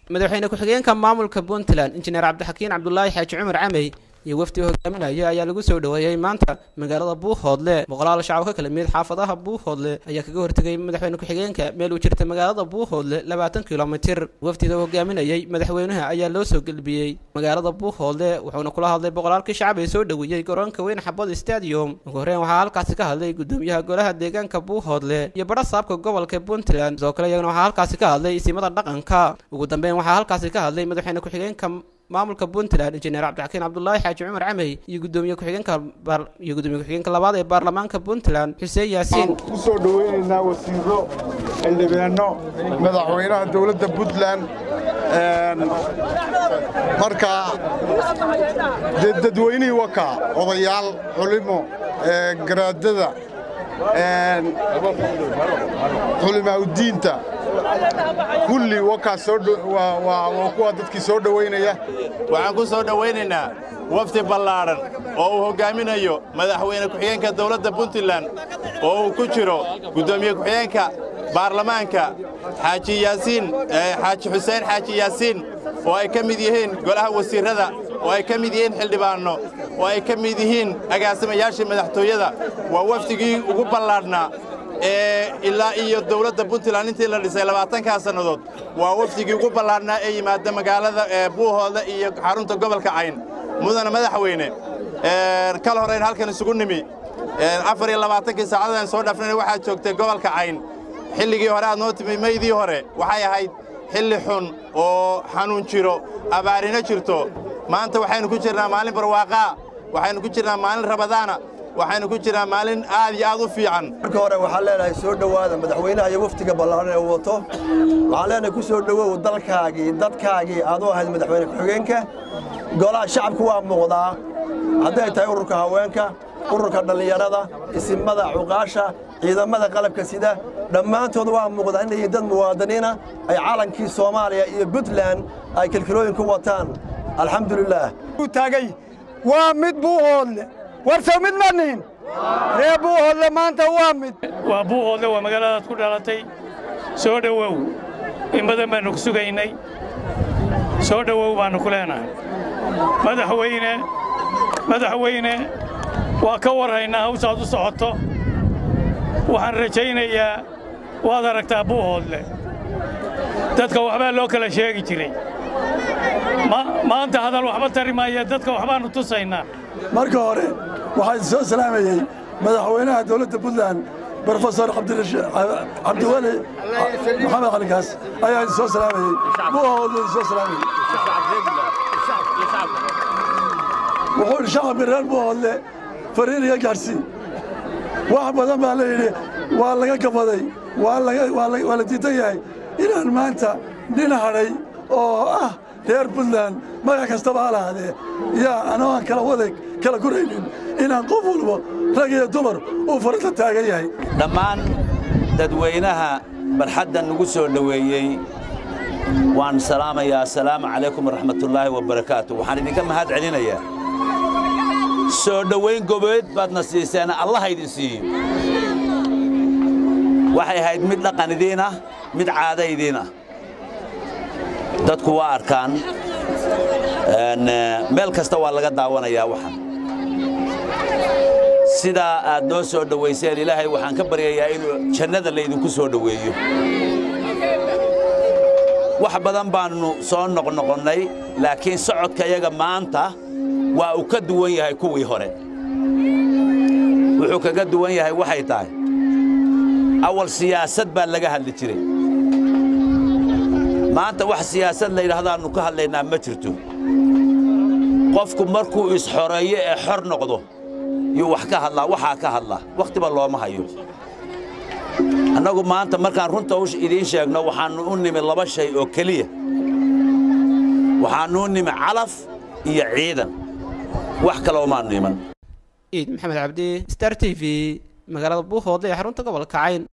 madaxweyne ku-xigeenka maamulka puntland injineer cabdixakiin cabdulaahi xaaji cumar camey iyo wafdi hogaaminaya ayaa lagu soo dhoweeyey maanta magaalada buuhoodle boqolaal shacab ka kala mid xaafadaha buuhoodle ayaa kaga hortegay madaxweyne ku-xigeenka meel uu jirta magaalada buuhoodle labaatan kilomitir wafdida hogaaminayay madaxweynaha ayaa loo soo gelbiyey magaalada buuhoodle wuxuuna kula hadlay boqolaalkii shacab ee soo dhoweeyey garoonka weyn xabad stadium ugu horreyn waxaa halkaasi ka hadlay gudoomiyaha golaha deegaanka buuhoodle iyo badha saabka gobolka puntland sidoo kale iyagana waxaa halkaasi ka hadlay isimada dhaqanka ugu dambeyn waxaa halkaasi ka hadlay madaxweyne ku-xigeenka maamulka puntland injineer cabdixakiin cabdulaahi xaaji cumar camey iyo gudoomiye ku-xigeenka iyo gudoomiye ku-xigeenka labaad ee baarlamaanka puntland xuseen yaasiin ku soo dhoweynaynaa wasiiro xildhibaano madaxweynaha dowladda puntland marka dee dadweynihii wakaa odayaal culimo garaadada xulimaaudiinta kulli wakaa waa kuwa dadkii soo dhowaynaya waxaan ku soo dhowaynaynaa wafdi ballaadhan oo uu hoggaaminayo madaxweyne ku-xigeenka dawladda puntland oo uu ku jiro guddoomiye ku-xigeenka baarlamaanka xaaji yaasiin xaaji xuseen xaaji yaasiin oo ay ka mid yihiin golaha wasiirrada oo ay ka mid yihiin xildhibaanno oo ay ka mid yihiin agaasimayaashii madaxtooyada waa wafdigii ugu ballaadhnaa ee ilaa iyo dawladda puntland intii la dhisay labaatankaa sannadood waa wafdigii ugu ballaadhnaa ee yimaada magaalada buuhoodle iyo xarunta gobolka cayn mudana madaxweyne kal horeyn halkan isugu nimi afar iyo labaatankii saacadaan soo dhaafnayna waxaad joogtay gobolka cayn xilligii hore aad noo timi maydii hore waxay ahayd xilli xun oo xanuun jiro abaarina jirto maanta waxaynu ku jirnaa maalin barwaaqaa waxaynu ku jirnaa maalin rabadaana waxaynu ku jirnaa maalin aad iyo aad u fiican marka hore waxaan leenahay soo dhowaada madaxweynaha iyo waftiga ballaaran ee wato waxaan leenahay ku soo dhowow dalkaagii dadkaagii aad u ahayd madaxweyne ku-xigeenka golaha shacabku waa muuqdaa hadday tahay ururka haweenka ururka dhallinyarada isimada cuqaasha ciidamada qalabka sida dhammaantood waa muuqdaa inay yihiin dad muwaadiniina ay calankii soomaaliya iyo puntland ay kilkilooyin ku wataan alxamdulilaah taagay waa mid buuhoodle warsow mid manihin ree buuhoodle maanta waa mid waa buuhoodle waa magaaladaad ku dhalatay soo dhowow in badan baannu ku sugaynay soo dhowow baannu ku leenahay madaxweyne madaxweyne waa ka warhaynaa hawshaad u socoto waxaan rajaynayaa waad aragtaa buuhoodle dadka waxbaa loo kala sheegi jiray maanta hadal waxba tari maaya dadka waxbaannu tusaynaa marka hore waxaa soo salaamayey madaxweynaha dowladda puntland brofesor cabdiweli maxamed xalikaas ayaa idin soo salaamayey buuhoodle idin soo salaamayey wuxuu idhi shacabka reer buuhoodle fariin iga gaadhsii wax badan baa la yidhi waa laga gabaday waa la diidan yahay inaan maanta nin hadhay oo ah reer puntland magac kastaba ha lahaadee yaa anoo aan kala wadag kala guraynin inaan qof walba rag iyo dumar uu faranta taagan yahay dhammaan dadweynaha barxaddan nagu soo dhoweeyey waan salaamayaa assalaamu calaykum waraxmatullaahi wabarakaatu waxaan idinka mahad celinayaa soo dhowayn gobeed baadna siiseen allaha idin siiyo waxay ahayd mid dhaqan idiin ah mid caada idiin ah dadku waa arkaan meel kasta waa laga daawanayaa waxan sidaa aad noo soo dhowayseen ilaahay waxaan ka baryayaa inuu jannada laydinku soo dhoweeyo wax badan baannu soo noqnoqonnay laakiin socodkayaga maanta waa uu ka duwan yahay kuwii hore wuxuu kaga duwan yahay waxay tahay awal siyaasad baa laga hadli jiray maanta wax siyaasad la yidhaahdaannu ka hadlaynaa ma jirto qofku markuu isxoreeyo ee xor noqdo yuu wax ka hadlaa waxaa ka hadlaa wakhtiba looma hayo annagu maanta markaan runta idiin sheegno waxaannu u nimi laba shay oo keliya waxaannu u nimi calaf iyo ciidan wax kale umaannu iman ciid maxamed cabdi star t v magaalada buuhoodle ee xarunta gobolka cayn